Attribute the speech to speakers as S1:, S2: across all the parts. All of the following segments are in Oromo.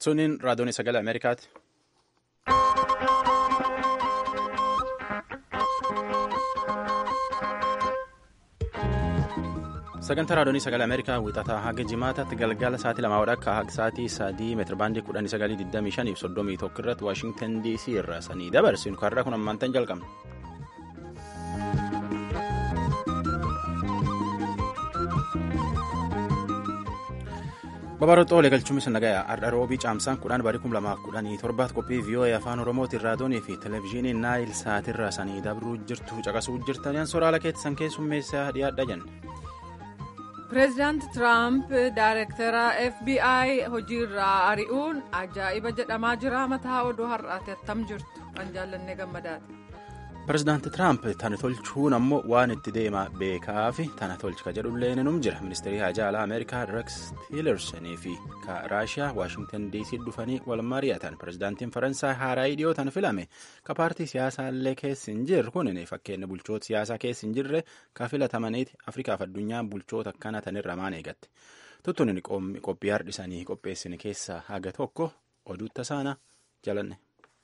S1: Suniin raadiyoon sagalee Ameerikaati. Sagantaa raadiyoon sagalee Ameerikaa wixataa haga jimaataatti galgala sa'aatii lamaa akka haga sa'aatii sadii meetirabaandii kudhanii sagalii digdamii shanii fi soddomii tokko irratti Waashingtan DC irraa sanii dabarsinu karraa kun ammaantan jalqabna. Babaroota olee galchuumis nagaya har'a roobii caamsaan kudhan barii kum lamaaf kudhanii torbaat qophii vii'oo'ee afaan oromootiin raadiyoonii fi televezyiinii naayil sa'aatirraa sanii dabruu jirtu caqasuu jirtan soraala keessan keessummeessaa dhiyaadha jenne.
S2: pireezidaanti tiraamp daayirektara fbi hojiirraa ari'uun ajaa'iba jedhamaa jira mataa oduu har'aati attam jirtu kan jaallannee gammadaati.
S1: pireezidaanti tiraamp tana tolchuun ammoo waan itti deemaa beekaa fi tana tolchi ka jedhullee num jira ministeerii haajaa alaa ameerikaa rex tiilersonii fi ka raashiyaa waashingtan dc dhufanii wal mari'atan pireezidaantiin faransaay haaraa dhiyootan filame ka paartii siyaasaallee keessa hin jirre kun fakkeenya bulchoota siyaasaa keessa hin jirre ka filatamaniiti afrikaaf addunyaan bulchoota akkana tanirra maan eegatte tuttuun qophii hardhisanii qopheessine keessaa haga tokko oduutta saana jalanne.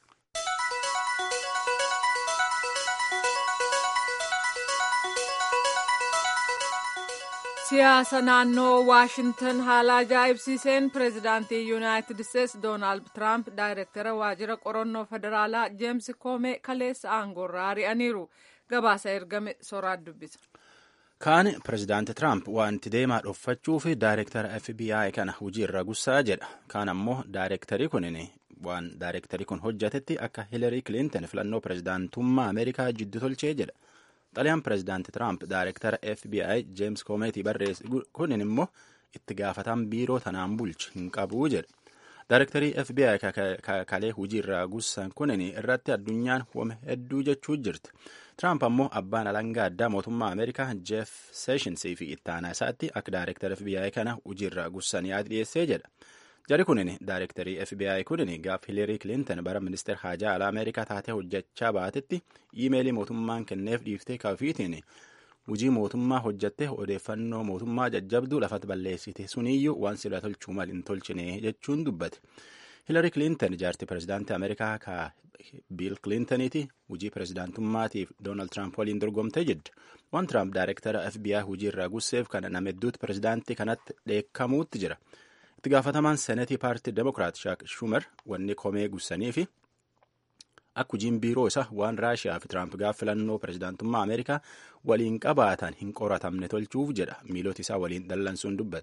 S2: siyaasa naannoo waashintan haala ajaa'ibsiiseen pireezidaantii yuunaayitid isteetsi doonaald tiraamp daayirektara waajjira qorannoo federaalaa jeems koomee kaleessa aangoorraa ari'aniiru gabaasa ergame soraat dubbisa.
S1: kaan pireezidaanti tiraamp wanti deemaa dhoffachuu fi daayirektara fbi kana hojiirra gussaa jedha kaan ammoo daayirektarii kunin waan daayirektarii kun hojjatetti akka hilarii kilinton filannoo pireezidaantummaa ameerikaa jiddu tolchee jedha. xaliyaan pireezidaanti tiraamp daayirektara fbi jeems koomeetii barreesse kunin immoo itti gaafatan biiroo tanaan bulchi hin qabuu jedha daayirektarii fbi kalee hojiirraa gussan kunin irratti addunyaan wame hedduu jechuu jirti tiraamp ammoo abbaan alangaa addaa mootummaa ameerikaa jeef seeshinsii fi ittaanaa isaatti akka daayirektara fbi kana hojiirraa gussan yaada dhiyeessee jedha jari kunin daayirektarii fbi kunin gaaf hilarii kilinton bara ministeer haajaa alaa ameerikaa taatee hojjechaa baatetti iimeelii mootummaan kenneef dhiiftee kaafiitiin hujii mootummaa hojjatte odeeffannoo mootummaa jajjabduu lafatti balleessite suniyyuu waan sila tolchuu mal hin tolchine jechuun dubbate hilarii kilinton jaartii pireezidaantii ameerikaa ka biil kilintoniiti hujii pireezidaantummaatiif doonaald tiraamp waliin dorgomtee jedhu waan tiraamp daayirektara fbi hujii irraa gusseef kana nama hedduutti pireezidaantii kanatti dheekkamuutti jira. itti gaafatamaan senetii paartii demokiraat shaak shumer wanni komee gussanii fi akka hojiin biiroo isaa waan raashiyaa fi tiraamp gaaf filannoo pireezidaantummaa ameerikaa waliin qabaatan hin qoratamne tolchuuf jedha miilota isaa waliin dallansuun dubbate.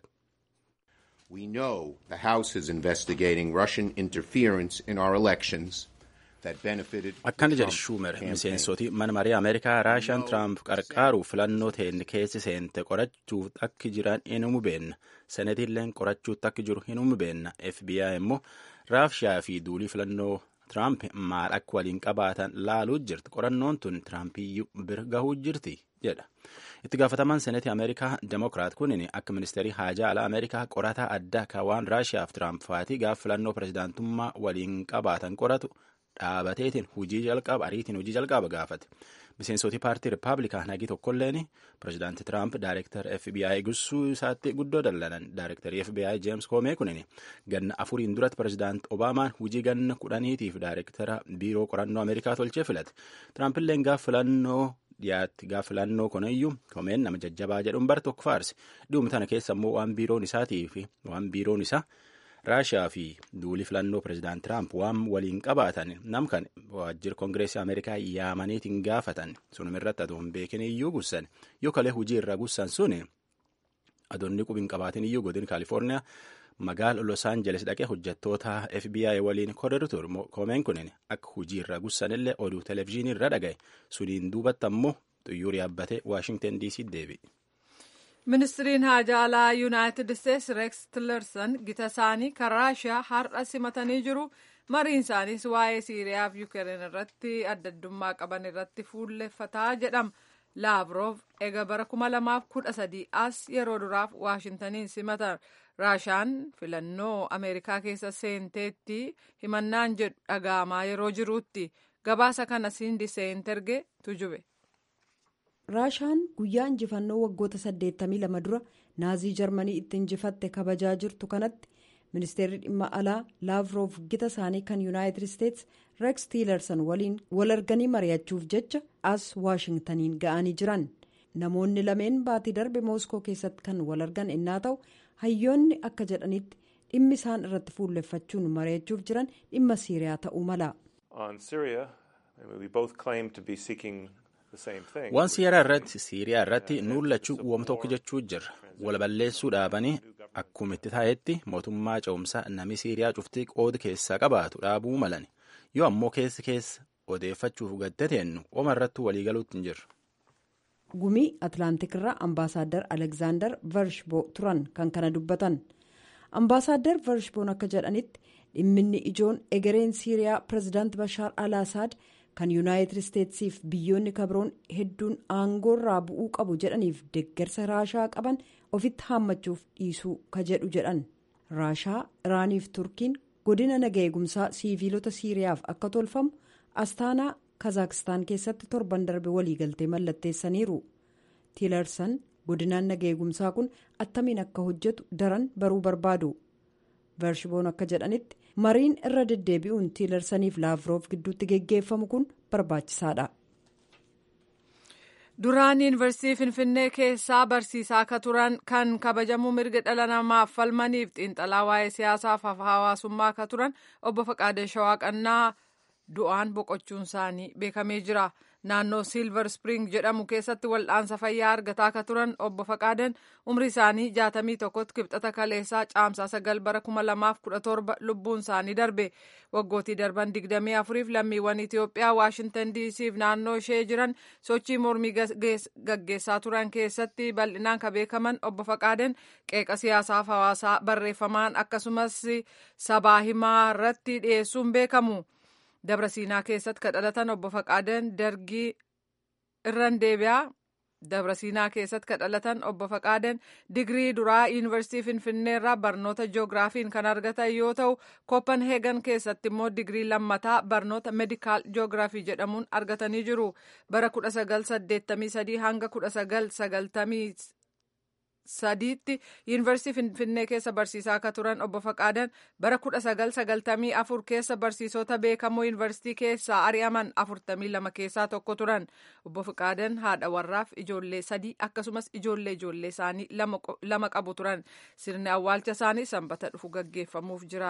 S3: We know the House is investigating Russian interference in our elections.
S1: akkana jedhe shuumer miseensoti mana marii ameerikaa raashiyaan tiraamp qarqaaruuf filannoo teenne keessi seente qorachuuf akka jiran hin beenna senetiilleen qorachuutti akka jiru hin beenna fbi immoo raashiyaa fi duulii filannoo tiraamp maal akka waliin qabaatan laaluu jirti qorannoon tun tiraampiyyuu bira gahuu jirti jedha itti gaafatamaan senetii ameerikaa demokiraat kunin akka ministeerii haajaa alaa ameerikaa qorataa addaa ka waan raashiyaaf tiraamp faatii gaaf filannoo pireezidaantummaa waliin qabaatan qoratu dhaabateetiin hujii jalqaba ariitiin hujii jalqaba gaafate miseensoti paartii rippaabilikaan hagi tokkolleen pireezidaanti tiraamp daayirektar fbi gussuu isaatti guddoo dallanan daayirektarii fbi jeems koomee kunin ganna afuriin duratti pireezidaanti obaamaan hujii ganna kudhaniitiif daayirektara biiroo qorannoo ameerikaa tolchee filate tiraampiilleen gaaf filannoo dhiyaatti gaaf filannoo kunayyuu koomeen nama jajjabaa jedhuun bar tokko faarse dhiyuma tana keessa immoo waan biiroon isaatii fi waan biiroon isaa raashiyaa fi duulii filannoo pireezidaant tiraamp waan waliin qabaatan namkan waajjira koongireesii ameerikaa yaamaniitiin gaafatan sunuma irratti adoo hin beekin iyyuu gussan yoo kalee hujii irraa gussan sun adoonni qubiin qabaatin iyyuu godin kaalifoorniyaa magaala los aangeles dhaqee hojjettoota fbi waliin korriru ture koomeen kunin akka hujii irraa gussanillee oduu televezyiinii irra dhagaye suniin duubatti ammoo xuyyuur yaabbatee waashingtan dc deebi'e.
S2: ministiriin haajaa alaa yuunaayitid isteetsi reeks tilerson gita isaanii kan raashiyaa har'a simatanii jiru mariin isaaniis waa'ee siiriyaa fi yuukireen irratti addaddummaa qaban irratti fuulleffataa jedhama laavrov ega bara 2013 as yeroo duraaf waashintaniin simatan raashiyaan filannoo ameerikaa keessa seenteetti himannaan jedhu dhaga'amaa yeroo jiruutti gabaasa kana siindi seenterge tujube.
S4: raashaan guyyaa injifannoo waggoota 82 dura naazii jarmanii itti injifatte kabajaa jirtu kanatti ministeerri dhimma alaa laavroof gita isaanii kan yuunaayitid isteets reeks tiilersan waliin wal arganii mari'achuuf jecha as waashingtaniin ga'anii jiran namoonni lameen baatii darbe mooskoo keessatti kan wal argan innaa ta'u hayyoonni akka jedhanitti dhimmi isaan irratti fuulleffachuun mari'achuuf jiran dhimma siiriyaa ta'uu mala.
S1: waan siiriyaa irratti siiriyaa irratti nuullachuu uwwama tokko jechuu jirra wal balleessuu dhaabanii akkuma itti taa'etti mootummaa ce'umsaa namni siiriyaa cuftii qooda keessaa qabaatu dhaabuu malan yoo ammoo keessi keessa odeeffachuuf gaddateennu oma irratti waliigaluutti hin jirru.
S4: gumii atlaantik irraa ambaasaaddar alekzaandar varshboo turan kan kana dubbatan ambaasaaddar varshboon akka jedhanitti dhimminni ijoon egereen siiriyaa pirezidaant bashaar al asaad kan yuunaayitid isteetsiif biyyoonni kabroon hedduun aangoorraa bu'uu qabu jedhaniif deeggarsa raashaa qaban ofitti haammachuuf dhiisuu ka jedhu jedhan raashaa iraaniif turkiin godina naga eegumsaa siiviilota siiriyaaf akka tolfamu astaanaa kazaakistaan keessatti torban darbe waliigaltee mallatteessaniiru tiilarsan godinaan naga eegumsaa kun attamiin akka hojjetu daran baruu barbaadu vershiboon akka jedhanitti mariin irra deddeebi'uun tiilarsaniif laavroof gidduutti geggeeffamu kun barbaachisaadha.
S2: duraan yuunivarsiitii finfinnee keessaa barsiisaa akka turan kan kabajamuu mirga dhala namaaf falmaniif xiinxalaa waa'ee siyaasaaf hawaasummaa akka turan obbo Faqaadee Shawaaqannaa du'aan boqochuun isaanii beekamee jira. naannoo silver spring jedhamu keessatti wal'aansa fayyaa argataa akka turan obbo Faqaadan umrii isaanii jaatamii tokkotti kibxata kaleessaa caamsaa sagal bara kuma lamaaf kudha torba lubbuun isaanii darbe waggootii darban digdamii afuriif lammiiwwan Itoophiyaa waashintan diisiif naannoo ishee jiran sochii mormii gaggeessaa turan keessatti bal'inaan ka beekaman obbo Faqaadan qeeqa siyaasaaf hawaasaa barreeffamaan akkasumas sabaa himaa irratti dhiyeessuun beekamu. dabra siinaa keessatti ka dhalatan obbo Faqaadan dargii irran deebi'aa dabra siinaa keessatti ka dhalatan obbo Faqaadan digirii duraa yuunivarsiitii finfinneerraa barnoota jiyoogiraafiin kan argatan yoo ta'u kooppanheegan keessatti immoo digirii lammataa barnoota meedikaal jiyoogiraafii jedhamuun argatanii jiru bara 1983 hanga 1990 sadiitti yuunivarsiitii finfinnee keessa barsiisaa akka turan obbo Faqaadan bara 1994 keessa barsiisota beekamoo yuunivarsiitii keessaa ari'aman 42 keessaa tokko turan obbo Faqaadan haadha warraaf ijoollee sadii akkasumas ijoollee ijoollee isaanii lama qabu turan sirni awwaalcha isaanii sanbata dhufu gaggeeffamuuf jira.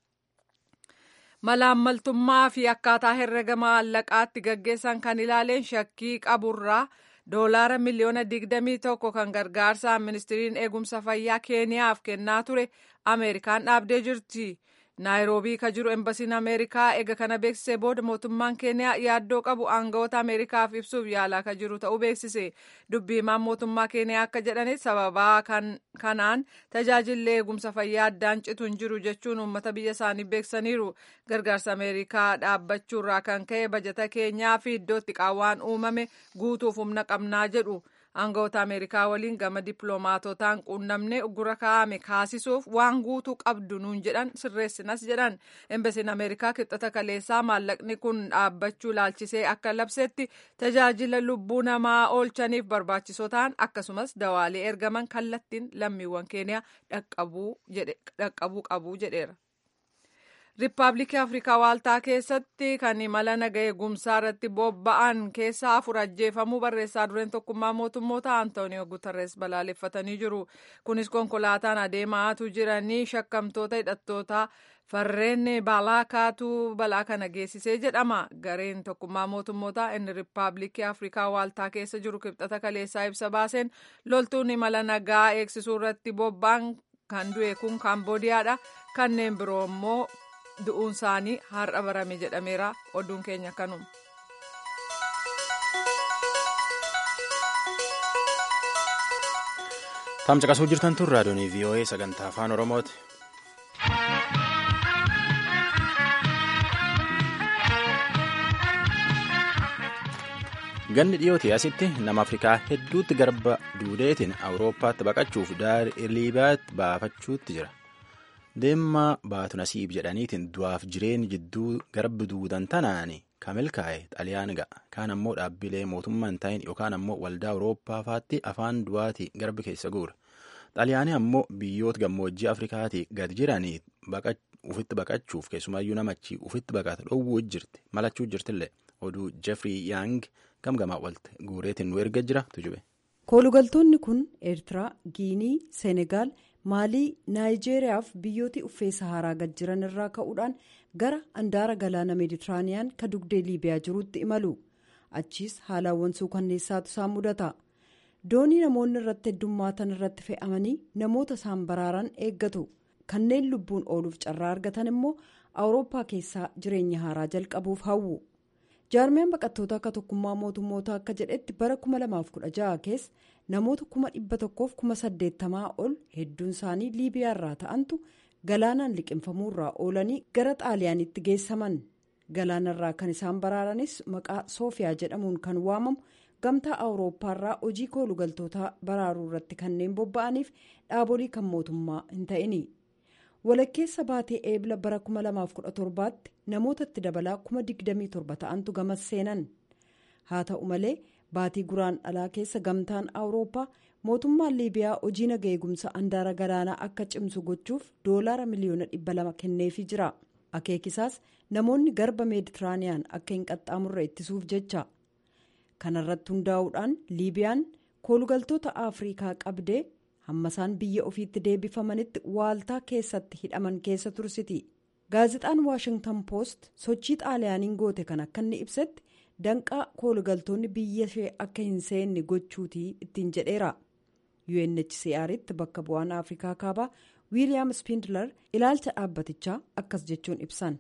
S2: malaammaltummaa fi akkaataa herrega maallaqaatti gaggeessan kan ilaaleen shakkii qaburraa. doolaara miliyoona digdamii tokko kan gargaarsaan ministiriin eegumsa fayyaa keeniyaaf kennaa ture ameerikaan dhaabdee jirti naayiroobii ka jiru embasiin ameerikaa eega kana beeksisee booda mootummaan keeniyaa yaaddoo qabu aangawoota ameerikaaf ibsuuf yaalaa ka jiru ta'uu beeksise dubbii himaan mootummaa keeniyaa akka jedhanitti sababaa kanaan tajaajilli eegumsa fayyaa addaan citu hin jiru jechuun uummata biyya isaanii beeksaniiru gargaarsa ameerikaa dhaabbachuurraa kan ka'e bajata keenyaa fi iddootti qaawwaan uumame guutuuf humna qabnaa jedhu. aangawoota ameerikaa waliin gama dippiloomaatotaan quunnamnee uggura kaa'ame kaasisuuf waan guutuu qabdu nuun jedhan sirreessinas jedhan embasiin ameerikaa kibxata kaleessaa maallaqni kun dhaabbachuu ilaalchisee akka labsetti tajaajila lubbuu namaa oolchaniif barbaachisoo ta'an akkasumas dawaalee ergaman kallattiin lammiiwwan keeniyaa dhaqqabuu qabu jedheera. Riippaabilikii Afrikaa Waaltaa keessatti kan imala naga eegumsaa irratti bobba'an keessaa afur ajjeefamuu barreessaa dureen tokkummaa mootummoota Antooniyoo Guterres balaaleffatanii jiru. Kunis konkolaataan adeemaatu jiranii shakkamtoota hidhattoota farreen balaa kaatu balaa kana geessisee jedhama. Gareen tokkummaa mootummoota inni Riippaabilikii Afrikaa Waaltaa keessa jiru kibxata kaleessaa ibsa baaseen loltuun imala nagaa eegsisuu irratti bobba'an kan du'e kun Kaamboodiyaadha. Kanneen biroo immoo du'uun isaanii har'a barame jedhameera oduun keenya kanuma.
S1: Tamcaqasuu jirtan tun raadiyoonii VOA sagantaa afaan Oromooti. Ganni dhiyootii asitti nama Afrikaa hedduutti garba duudeetiin Awurooppaatti baqachuuf daarii Liibiyaatti baafachuutti jira. Deemma baatu nasiib jedhaniitiin du'aaf jireenya jidduu garbi duudan tanaani kan milkaa'e xaliyaan ga'a. Kaan ammoo dhaabbilee mootummaa hin ta'in yookaan ammoo waldaa Awurooppaa faatti afaan du'aati garbi keessa guura. xaaliyaanii ammoo biyyoota gammoojjii afrikaatii gad jiranii ufitti baqachuuf keessumaayyuu namachi ufitti baqata dhowwuu jirti malachuu jirtillee oduu jeffrey yang gamgamaa walti guureetiin nu erga jira tujube.
S4: koolugaltoonni kun eertiraa giinii seenegaal maalii naayijeeriyaa fi biyyooti uffee saharaa gad jiran irraa ka'uudhaan gara andaara galaana meeditiraaniyaan ka dugdee liibiyaa jirutti imalu achiis haalawwan suukanneessaatu isaan mudata doonii namoonni irratti heddummaatan irratti fe'amanii namoota isaan baraaran eeggatu kanneen lubbuun ooluuf carraa argatan immoo awurooppaa keessaa jireenya haaraa jalqabuuf hawwu jaarmiyaan baqattoota akka tokkummaa mootummoota akka jedhetti bara 2016 keessa namoota 1,180 ol hedduun isaanii liibiyaa irraa ta'antu galaanaan liqinfamuurraa oolanii gara xaaliyaanitti geessaman galaanarraa kan isaan baraaranis maqaa soofiyaa jedhamuun kan waamamu gamtaa awurooppaarraa hojii koolugaltootaa baraaruu irratti kanneen bobba'aniif dhaabolii kan mootummaa hin ta'ini. walakkeessa baatee eebla bara 2017tti namootatti dabalaa 27 ta'antu gamas seenan haa ta'u malee baatii guraan dhalaa keessa gamtaan awurooppaa mootummaan liibiyaa hojii naga eegumsa andaara galaanaa akka cimsu gochuuf doolaara miliyoona 200 kenneefii jira akeekisaas namoonni garba meeditiraaniyaan akka hin qaxxaamurre ittisuuf jecha kanarratti hundaa'uudhaan liibiyaan koolugaltoota afriikaa qabdee. hammasaan biyya ofiitti deebifamanitti waaltaa keessatti hidhaman keessa tursiti gaazexaan waashingtan poost sochii xaaliyaaniin goote kan akka inni ibsetti danqaa koolugaltoonni biyya ishee akka hin seenne gochuutii ittiin jedheera unhcr'tti bakka bu'aan afrikaa kaabaa wiiliyaam spindler ilaalcha dhaabbatichaa akkas jechuun ibsan.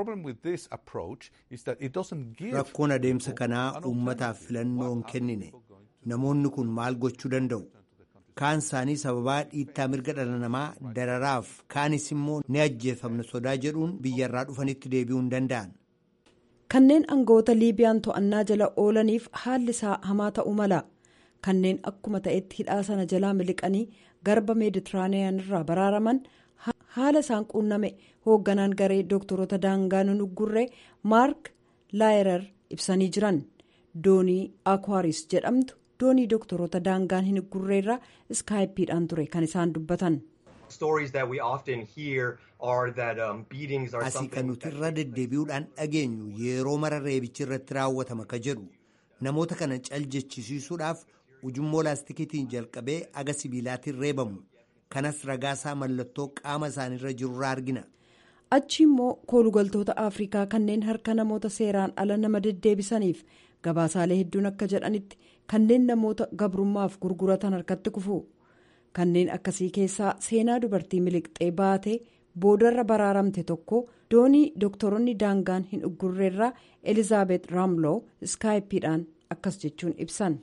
S5: rakkoon adeemsa kanaa uummataaf filannoo hin kennine namoonni kun maal gochuu danda'u. kaan isaanii sababaa dhiittaa mirga dhala namaa dararaaf kaanis immoo ni ajjeefamna sodaa jedhuun biyyarraa dhufanitti deebi'uu hin danda'an.
S4: kanneen aangawoota liibiyaan to'annaa jala oolaniif haalli isaa hamaa ta'uu mala kanneen akkuma ta'etti hidhaa sana jalaa miliqanii garba meeditiraaniyaan irraa baraaraman haala isaan quunname hoogganaan garee dooktaroota daangaa nunuggurree maark laayerar ibsanii jiran doonii akwaaris jedhamtu. doonii doktoroota daangaan hin gurreerra iskaayippiidhaan ture kan isaan dubbatan.
S5: asii kan nuti irra deddeebi'uudhaan dhageenyu yeroo mara reebichi irratti raawwatama ka jedhu namoota kana caljechisiisuudhaaf ujummoo laastikiitiin jalqabee aga sibiilaatiin reebamu kanas ragaasaa mallattoo qaama isaaniirra jirurraa argina.
S4: achi immoo koolugaltoota afrikaa kanneen harka namoota seeraan ala nama deddeebisaniif gabaasaalee hedduun akka jedhanitti. kanneen namoota gabrummaaf gurguratan harkatti kufu kanneen akkasii keessaa seenaa dubartii miliqxee baatee boodarra baraaramte tokko doonii doktoroonni daangaan hin uggurreerraa elizaabeet raamloo iskaayippiidhaan akkas jechuun ibsan.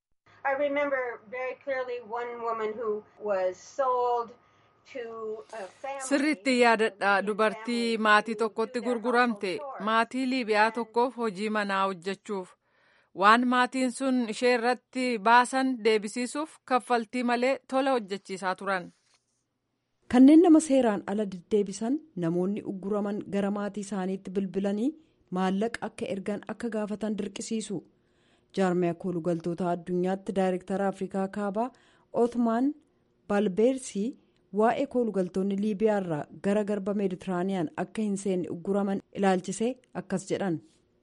S2: sirriitti yaadadha dubartii maatii tokkotti gurguramte maatii liibiyaa tokkoof hojii manaa hojjechuuf. waan maatiin sun ishee irratti baasan deebisiisuuf kaffaltii malee tola hojjechiisaa turan.
S4: kanneen nama seeraan ala deddeebisan namoonni ugguraman gara maatii isaaniitti bilbilanii maallaqa akka ergan akka gaafatan dirqisiisu jaarmiyaa koolugaltoota addunyaatti daayirektara afrikaa kaabaa ootmaan baalbeersii waa'ee koolugaltoonni liibiyaa irraa gara garba meeditiraaniyaan akka hin seenne ugguraman ilaalchisee akkas jedhan.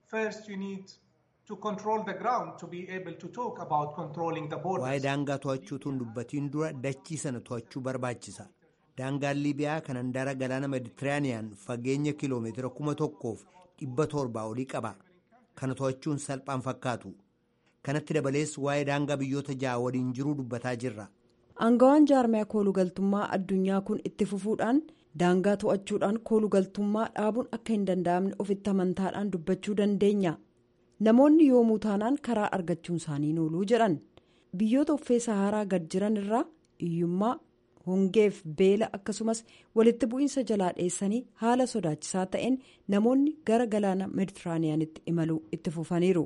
S5: waa'ee daangaa to'achuutuun dubbatiin dura dachii sana to'achuu barbaachisa daangaan liibiyaa kan handaara galaana meditiraaniyaan fageenya kiloomeetira kuma tokkoof dhibba torbaa olii qaba kana to'achuun salphaan fakkaatu kanatti dabalees waa'ee daangaa biyyoota ja'a waliin jiruu dubbataa jirra.
S4: aangawaan jaarmiyaa koolugaltummaa addunyaa kun itti fufuudhaan daangaa to'achuudhaan koolugaltummaa dhaabuun akka hin danda'amne ofitti amantaadhaan dubbachuu dandeenya. namoonni yoomuu taanaan karaa argachuun isaanii nooluu jedhan biyyoota uffee saharaa gad jiran irraa hiyyummaa hongeef beela akkasumas walitti bu'iinsa jalaa dheessanii haala sodaachisaa ta'een namoonni gara galaana meeditiraaniyaanitti imaluu itti fufaniiru.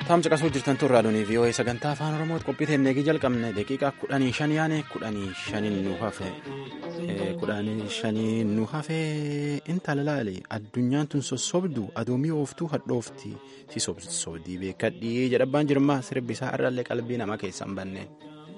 S1: Taam caqasuu jirtan turraa doonii vii'oo'ee sagantaa afaan oromooti qophii teennee jalqabne daqiiqaa kudhanii shan yaane kudhanii shaniin nu hafe kudhanii shanii nu hafe intala laale addunyaan tun sossobdu adoomii ooftuu hadhoofti si sobsoodii beekadhii jedhabbaan jirma sirbisaa irraallee qalbii namaa keessan banneen.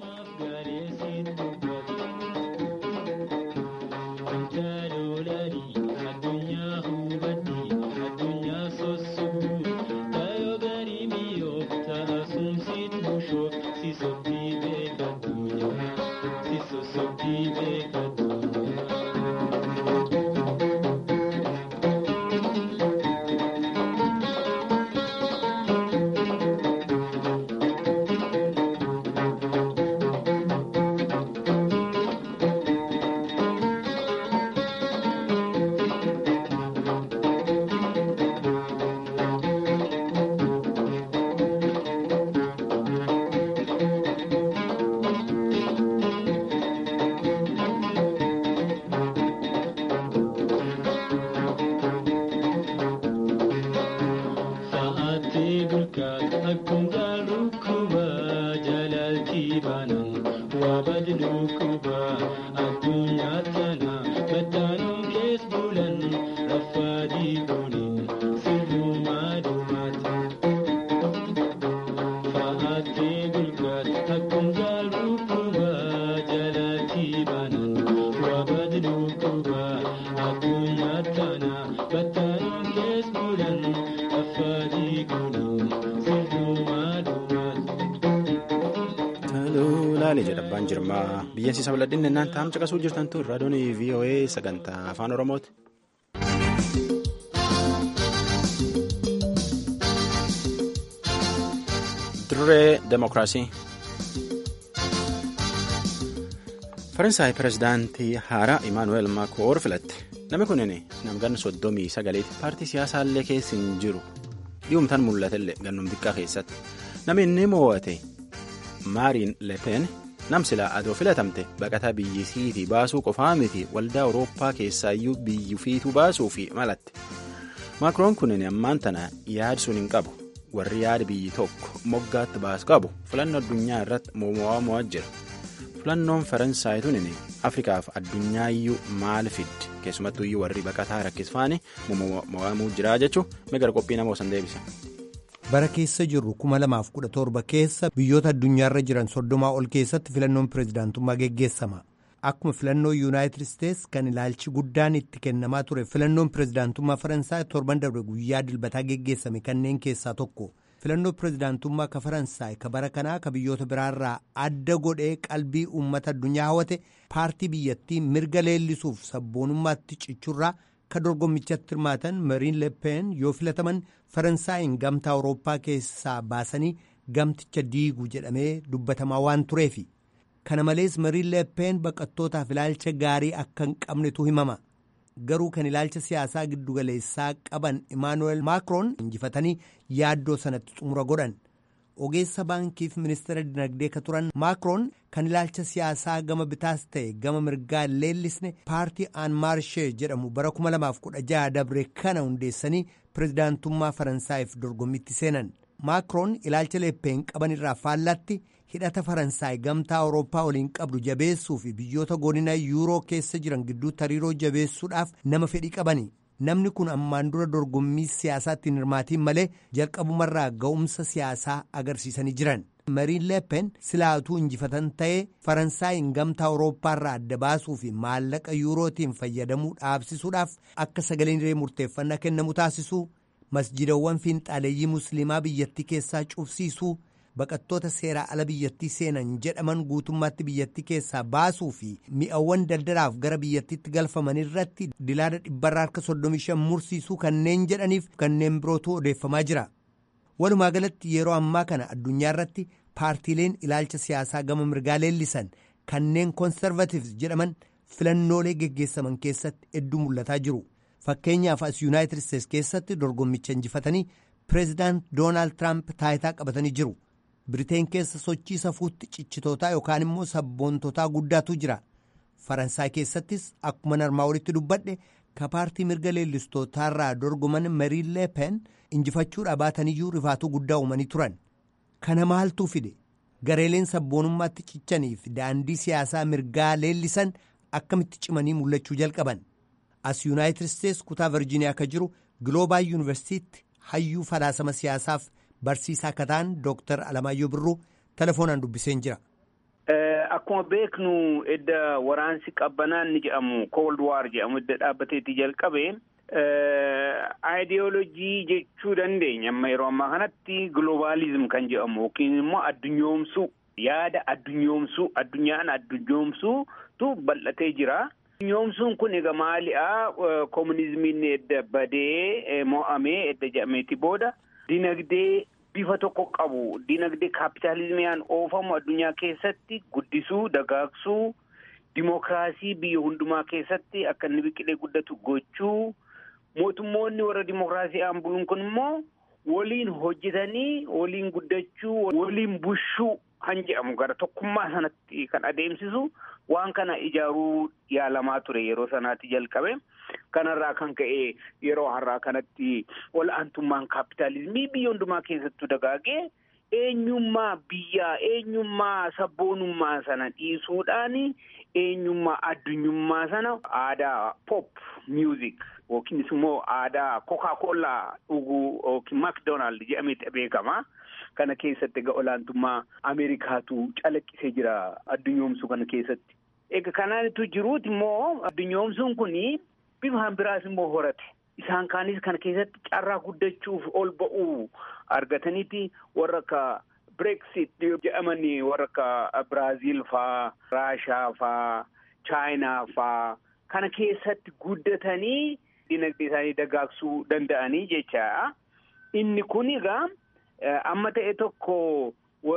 S1: biyyeensi sabladhinne naan taa'am caqasuu jirtan tun raadiyoon voa sagantaa afaan oromooti. dirree demokiraasii. faransaay pirezidaantii haaraa imaanuweel maakoor filatte namni kunin namganni soddomii sagaleeti paartii siyaasaallee keessa hin jiru dhi'umtaan mul'atellee gannum xiqqaa keessatti namni inni mo'ate maariin lepen. nam silaa adoo filatamte baqataa biyyisiitii baasuu qofaa miti waldaa awurooppaa keessaayyuu biyyufiituu baasuu fi malatte maakiroon kunin ammaan tana yaad sun hin qabu warri yaada biyyi tokko moggaatti baasu qabu filannoo addunyaa irratti mo'aa mo'aa jira filannoon faransaay tunin afrikaaf addunyaaiyyuu maal fiddi keessumattuuyyuu warri baqataa rakkisfaani mo'amuu jira jechuun megara qophii nama osan deebisa.
S5: bara keessa jirru 2017 keessa biyyoota addunyaarra jiran soddomaa ol keessatti filannoon pirezidaantummaa geggeessama akkuma filannoo yuunaayitid isteets kan ilaalchi guddaan itti kennamaa ture filannoon pirezidaantummaa faransaay torban darbe guyyaa dilbataa geggeessame kanneen keessaa tokko filannoo pirezidaantummaa ka faransaay ka bara kanaa ka biyyoota biraarraa adda godhee qalbii uummata addunyaa hawwate paartii biyyattii mirga leellisuuf sabboonummaatti cichurraa ka dorgommichatti hirmaatan mariin lepen yoo filataman faransaayin gamtaa awurooppaa keessaa baasanii gamticha diigu jedhamee dubbatamaa waan tureefi kana malees mariin lepen baqattootaaf ilaalcha gaarii akka hin qabnetu himama garuu kan ilaalcha siyaasaa giddugaleessaa qaban imaanuweel maakiroon injifatanii yaaddoo sanatti xumura godhan ogeessa baankiif ministeera dinagdee ka turan maakiroon kan ilaalcha siyaasaa gama bitaas ta'e gama mirgaa leellisne paartii aan maarshee jedhamu bara 2016 dabre kana hundeessanii pirezidaantummaa faransaayif dorgommitti seenan maakiroon ilaalcha leppeen qaban irraa faallatti hidhata faransaay gamtaa awurooppaa waliin qabdu jabeessuu fi biyyoota godina yuuroo keessa jiran gidduutti hariiroo jabeessuudhaaf nama fedhii qabani namni kun ammaan dura dorgommii siyaasaatti hin hirmaatiin malee jalqabumarraa ga'umsa siyaasaa agarsiisanii jiran mariin lepen silaatuu injifatan ta'ee faransaayin gamtaa awurooppaarraa adda baasuu fi maallaqa yuurootiin fayyadamuu dhaabsisuudhaaf akka sagaleen hiree murteeffannaa kennamu taasisuu masjidawwan fiinxaaleeyyii musliimaa biyyattii keessaa cufsiisuu baqattoota seeraa ala biyyattii seenan jedhaman guutummaatti biyyattii keessaa baasuu fi mi'awwan daldalaaf gara biyyattiitti galfaman irratti dilaala dhibbarraa harka 35 mursiisuu kanneen jedhaniif kanneen birootu odeeffamaa jira. walumaa galatti yeroo ammaa kana addunyaa irratti paartiileen ilaalcha siyaasaa gama mirgaa leellisan kanneen koonsarvatiivs jedhaman filannoolee geggeessaman keessatti hedduu mul'ataa jiru fakkeenyaaf as yuunaayitid isteets keessatti dorgommicha injifatanii pireezidaant doonaald tiraamp taayitaa qabatanii jiru biriteen keessa sochii safuutti cichitootaa yookaan immoo sabboontotaa guddaatu jira faransaay keessattis akkuma narmaa olitti dubbadhe ka paartii mirga leellistootaarraa dorgoman mariin leepen injifachuudha baataniyyuu rifaatuu guddaa uumanii turan kana maaltu fide gareeleen sabboonummaatti cichaniif daandii siyaasaa mirgaa leellisan akkamitti cimanii mul'achuu jalqaban as yuunaayitid isteets kutaa virjiiniyaa akka jiru giloobaal yuunivarsiitiitti hayyuu falaasama siyaasaaf barsiisaa akka ta'an dooktar alamaayyoo birruu telefoonaan dubbiseen jira.
S6: Akkuma beeknu edda waraansi qabbanaan ni jedhamu cold war jedhamu edda dhaabbateetti jalqabe aayidiyoolojii jechuu dandeenya amma yeroo ammaa kanatti globalizim kan jedhamu yookiin immoo addunyoomsuu yaada addunyoomsuu addunyaan addunyoomsuutu bal'atee jira. Addunyoomsuun kun egaa maali'a koominizimiin edda badee mo'amee edda jedhameeti booda dinagdee bifa tokko qabu dinagdee kaapitaalizimiyaan oofamu addunyaa keessatti guddisuu dagaagsuu dimokiraasii biyya hundumaa keessatti akka inni biqilee guddatu gochuu mootummoonni warra dimokiraasiidhaan buluun kun immoo waliin hojjetanii waliin guddachuu waliin bushuu kan jedhamu gara tokkummaa sanatti kan adeemsisu waan kana ijaaruu yaalamaa ture yeroo sanaatti jalqabe. Kanarraa kan ka'e yeroo har'aa kanatti ol'aantummaan kaapitaalizimii biyya hundumaa keessattuu dagaagee eenyummaa biyyaa eenyummaa sabboonummaa sana dhiisuudhaan eenyummaa addunyummaa sana aadaa pop music yookiinis immoo aadaa kokaa kollaa dhuguu yookiin makdoonaald jedhameeti beekama. Kana keessatti egaa olaantummaa Ameerikaatu calaqqisee jira addunyoomsuu kana keessatti. Egaa kanaanitu jiruuti immoo addunyoomsuun kuni bifaan biraas immoo horate. Isaan kaanis kana keessatti carraa guddachuuf ol ba'uu argataniiti warra akka Brexit jedhamanii warra akka Biraaziil faa, Raashaa faa, Chaayinaa faa kana keessatti guddatanii dinagdee isaanii dagaagsuu danda'anii jecha. Inni kun egaa amma ta'e tokko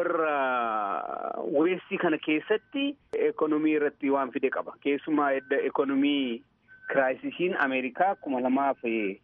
S6: warra weestii kana keessatti ekonomii irratti waan fide qaba. Keessumaa edda ekonomii kiraayisisiin Ameerikaa kuma lamaaf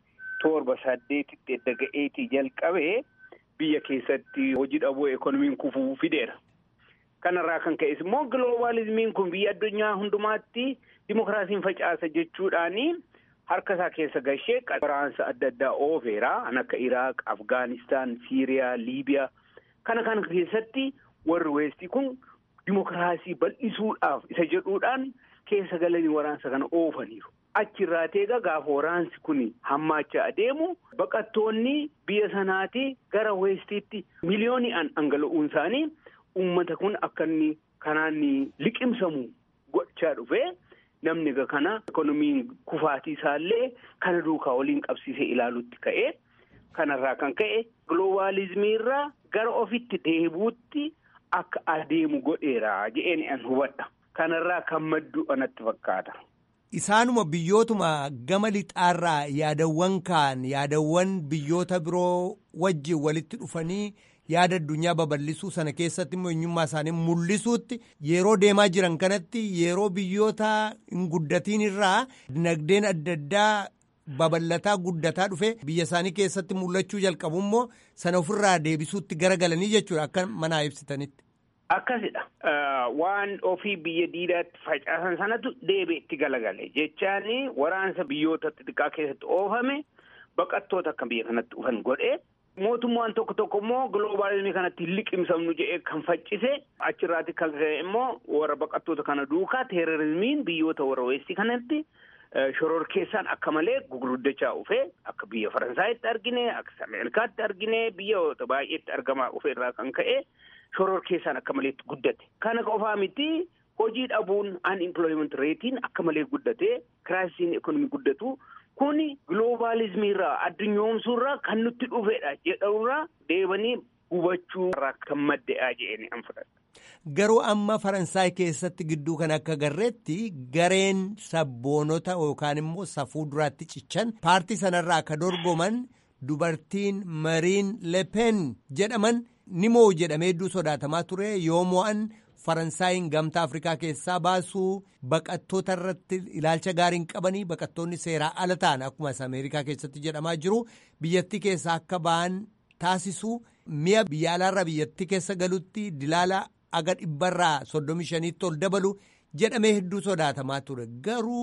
S6: torba saddeetitti edda ga'eetii jalqabe biyya keessatti hojii dhabuu ekonomiin kufuu fideera. Kanarraa kan ka'es immoo giloobalizimiin kun biyya addunyaa hundumaatti dimokiraasiin facaasa jechuudhaani harka isaa keessa gashee waraansa adda addaa oofeera. Kan akka Iraaq, Afgaanistaan, Siiriyaa, Liibiyaa kana kana keessatti warri weestii kun dimokiraasii bal'isuudhaaf isa jedhuudhaan keessa galanii waraansa kana oofaniiru. Achirraa teega gaafa waraansi kun hammaachaa adeemu baqattoonni biyya sanaati gara weestiitti miliyooni'aan dhangala'uun isaanii uummata kun akka inni kanaan liqimsamu gochaa dhufe namni egaa kana ekonomiin kufaatii isaallee kana duukaa waliin qabsiisee ilaaluutti ka'e kanarraa kan ka'e gloobaalizimii irraa gara ofitti deebuutti akka adeemu godheera jedheen an hubadha. Kanarraa kan maddu anatti fakkaata.
S5: Isaanuma biyyootuma gama lixaarraa yaadawwan kaan yaadawwan biyyoota biroo wajjin walitti dhufanii yaada addunyaa babal'isuu sana keessatti immoo eenyummaa isaanii mul'isuutti yeroo deemaa jiran kanatti yeroo biyyoota hin guddatiin irraa dinagdeen adda addaa babal'ataa guddataa dhufe biyya isaanii keessatti mul'achuu jalqabu immoo sana ofirraa deebisuutti garagalanii jechuudha akka manaa ibsitanitti.
S6: Akkasidha. Waan ofii biyya diidaatti facaasan sanatu deebi'ee itti galagale jechaani waraansa biyyoota xixiqqaa keessatti oofame baqattoota akka biyya kanatti dhufan godhee mootummaan tokko tokko immoo giloobalizimii kanatti liqimsamnu jedhee kan faccise achirraati kan ka'e immoo warra baqattoota kana duukaa teerorizimiin biyyoota warra weestii kanatti shororkeessaan akka malee gugurdachaa dhufe akka biyya Faransaayitti argine akka Ameerikaatti argine biyyoota baay'eetti argamaa dhufe irraa kan ka'e shororkeessaan akka maleetti guddate. Kana qofaa miti hojii dhabuun unemployment reetiin akka malee guddate kiraayisiin ekonomii guddatu kun giloobalizimii irraa addunyoomsuu irraa kan nutti dhufedha jedhamurraa deebanii hubachuu irraa kan madde'aa jedhanii an fudhadha.
S5: Garuu amma Faransaay keessatti gidduu kan akka garreetti gareen sabboonota yookaan immoo safuu duraatti cichan paartii sanarraa akka dorgoman dubartiin Mariin Lepen jedhaman ni mo'u jedhamee hedduu sodaatamaa ture yoo mo'an Faransaayiin gamtaa Afrikaa keessaa baasuu baqattoota irratti ilaalcha gaariin qabanii baqattoonni seeraa ala ta'an akkuma Ameerikaa keessatti jedhamaa jiru biyyattii keessaa akka ba'an taasisuu mi'a biyya alaarraa biyyattii keessa galutti dilaala. aga dhibbarraa soddomi shaniitti ol dabalu jedhamee hedduu sodaatamaa ture garuu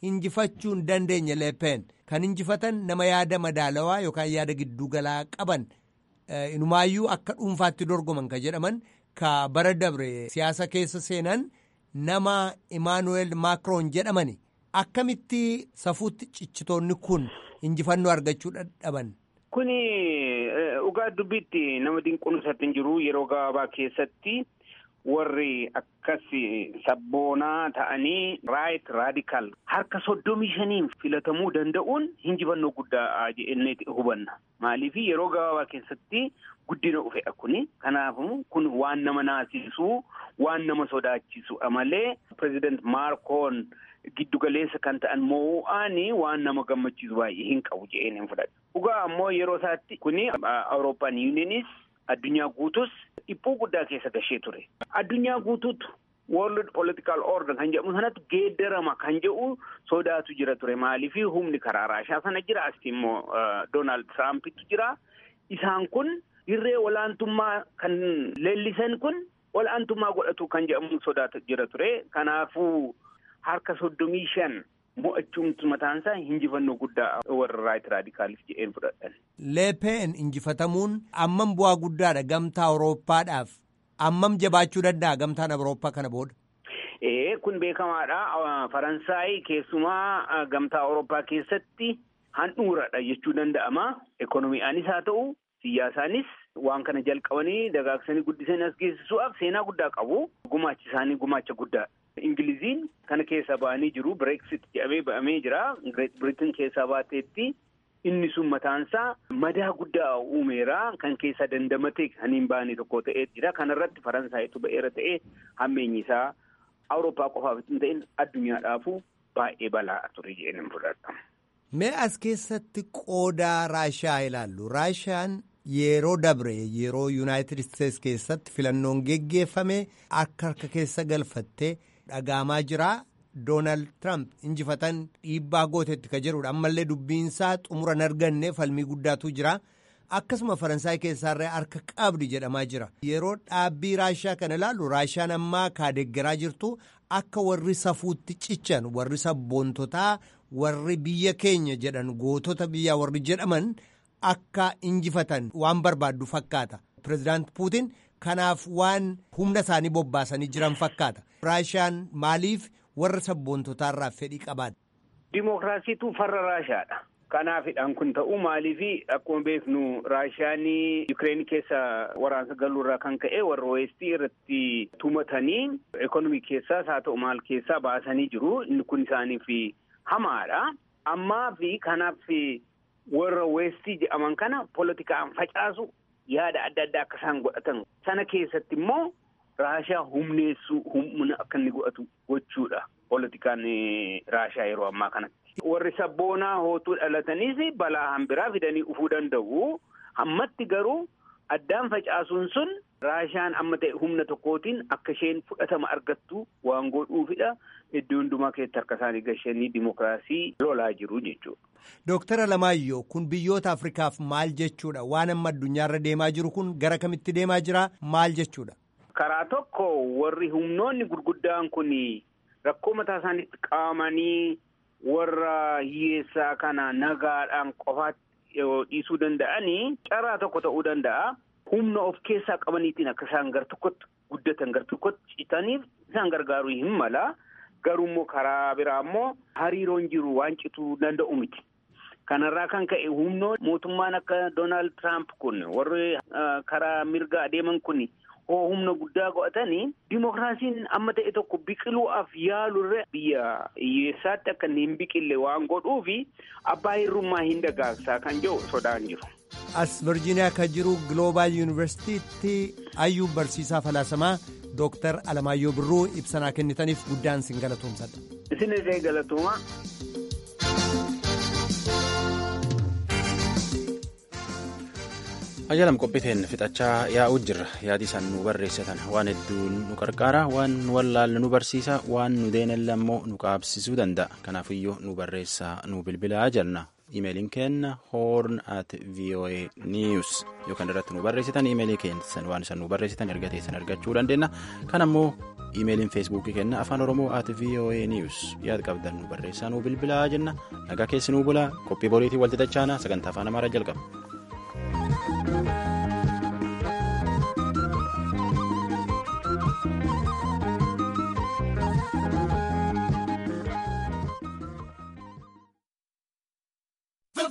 S5: injifachuu hin dandeenye leepeen kan injifatan nama yaada madaalawaa yookaan yaada giddugalaa qaban inumaayyuu akka dhuunfaatti dorgoman ka jedhaman ka bara dabre siyaasa keessa seenan nama imaanuweel maakroon jedhamani akkamitti safuutti cichitoonni kun injifannoo argachuu dadhaban.
S6: Kuni dhugaa dubbiitti nama dinquunsatti hin jiru yeroo gabaabaa keessatti warri akkas sabboonaa ta'anii raayit raadikaal harka soddomii shaniin filatamuu danda'uun injifannoo guddaa jennee hubanna. Maaliif yeroo gabaabaa keessatti guddina dhufedha kuni. Kanaafuu kun waan nama naasisuu waan nama sodaachisu malee pireezidant Maakroon giddugaleessa kan ta'an moo'aanii waan nama gammachiisu baay'ee hin qabu jedheen hin fudhadhu. Dhugaa ammoo yeroo isaatti kuni Awurooppaan yuuniyenis addunyaa guutus dhiphuu guddaa keessa gashee ture. Addunyaa guutuutu World Political Order kan jedhamu sanatti geeddarama kan jedhu sodaatu jira ture. Maaliif humni karaa Raashaa sana jira as immoo Doonaald Tiraampitu jira. Isaan kun dirree olaantummaa kan leellisan kun olaantummaa godhatu kan jedhamu sodaatu jira ture. Kanaafuu harka soddomii shan mo'achuun mataan isaa injifannoo guddaa warra raayit raadikaaliif jedheen fudhadhan.
S5: Leepeen injifatamuun ammam bu'aa guddaadha gamtaa Awurooppaadhaaf ammam jabaachuu danda'a gamtaan Awurooppaa kana booda.
S6: Ee kun beekamaadha. Faransaay keessumaa gamtaa Awurooppaa keessatti handhuuradha jechuu danda'ama. Ekonomii'aanis haa ta'u siyaasaanis waan kana jalqabanii dagaagsanii guddisanii as geessisuudhaaf seenaa guddaa qabu. Gumaachi isaanii gumaacha guddaa. Ingiliziin kana keessa ba'anii jiru. Bireeksit jedhamee ba'amee jira. Greet Biritiin keessaa baateetti inni sun mataansaa madaa guddaa uumeera. Kan keessa dandamatee kan hin baane tokko ta'ee jira. Kanarratti Faransaaytu ba'eera ta'ee hammeenyi isaa Awurooppaa qofaaf hin ta'in addunyaadhaafu baay'ee balaa ture jedhanii fudhadha.
S5: Mee as keessatti qoodaa Raashaa ilaallu. Raashaan yeroo dabre yeroo Yuunaayitid Isteets keessatti filannoon geggeeffame akka harka keessa galfattee dhagaamaa jira. Doonaald Tiraamp injifatan dhiibbaa gootetti ka jedhudha. Ammallee dubbiinsaa xumura hin arganne falmii guddaatu jira. Akkasuma Faransaay keessaallee harka qabdi jedhamaa jira. Yeroo dhaabbii Raashaa kana ilaallu Raashaan ammaa kaadeggeraa jirtu akka warri safuutti cichan warri sabboontotaa warri biyya keenya jedhan gootota biyyaa warri jedhaman akka injifatan waan barbaaddu fakkaata. Pireezidaant Puutiin kanaaf waan humna isaanii bobbaasanii jiran fakkaata. Raashaan maaliif warra sabboontotaarraa fedhii qabaadha?
S6: Dimookiraasiitu farra Raashaadha. Kanaafidhaan kun ta'uu maaliifi akkuma beeknu Raashaan Yukireen keessa waraansa galuurraa kan ka'e warra weestii irratti tumatanii ekonomii keessaas haa ta'u maal keessaa baasanii jiru. Inni kun isaaniif hamaadha. Ammaa fi kanaaf warra weestii jedhaman kana poolitikaan facaasu yaada adda addaa akka isaan godhatan. Sana keessatti immoo Raashaa humneessuu humna akka inni godhatu gochuudha. Poolitikaan Raashaa yeroo ammaa kanatti. Warri sabboonaa hootuu dhalataniis balaa hambiraa fidanii dhufuu danda'u. Ammatti garuu addaan facaasuun sun Raashaan amma ta'e humna tokkootiin akka isheen fudhatama argattu waan godhuufidha. Iddoo hundumaa keessatti harka isaanii gashanii dimookiraasii lolaa jiru jechuudha.
S5: Dooktar Alamaayyoo kun biyyoota Afrikaaf maal jechuudha? Waan amma addunyaarra deemaa jiru kun gara kamitti deemaa jira? Maal jechuudha?
S6: Karaa tokko warri humnoonni gurguddaan kun rakkoo mataa isaaniitti qabamanii warra hiyyeessaa kana nagaadhaan qofaatti dhiisuu danda'anii carraa tokko ta'uu danda'a. Humna of keessaa qabaniitiin akka isaan gar tokkotti guddatan gar tokkotti citaniif isaan gargaaruu hin mala. Garuu immoo karaa biraa immoo hariiroon jiru waan cituu danda'u miti. Kanarraa kan ka'e humnoon mootummaan akka Doonaald Tiraamp kun warri karaa mirga adeeman kun hoo humna guddaa godhatanii dimookiraasiin amma ta'e tokko biqiluudhaaf yaalurre biyya hiyyeessaatti akka inni hin biqille waan godhuufi abbaa hirrummaa hin dagaagsaa kan jedhu sodaan jiru.
S5: As Virgiiniyaa kan jiru Global Yuunivarsiitiitti hayyuu barsiisaa falaasamaa Dooktar Alamaayyoo Birruu ibsanaa kennitaniif guddaan sin galatoomsadha.
S6: Isin illee galatooma.
S1: Ajaalam qophiiteen fixachaa yaa'uu jirra yaadi isaan nu barreessatan waan hedduu nu qarqaara waan nu wallaalle nu barsiisa waan nu deenelle ammoo nu qaabsisuu danda'a kanaafiyyuu nu barreessaa nu bilbilaa jenna imeeliin kenna horn at voa news yookaan irratti nu barreessitan imeelii keessan waan isan nu barreessitan erga teessan argachuu dandeenya kan ammoo imeeliin feesbuukii kenna afaan oromoo at voa news yaada qabdan nu barreessaa nu bilbilaa jenna nagaa keessi nu bulaa qophii boriitii walti dachaana sagantaa afaan amaaraa jalqaba.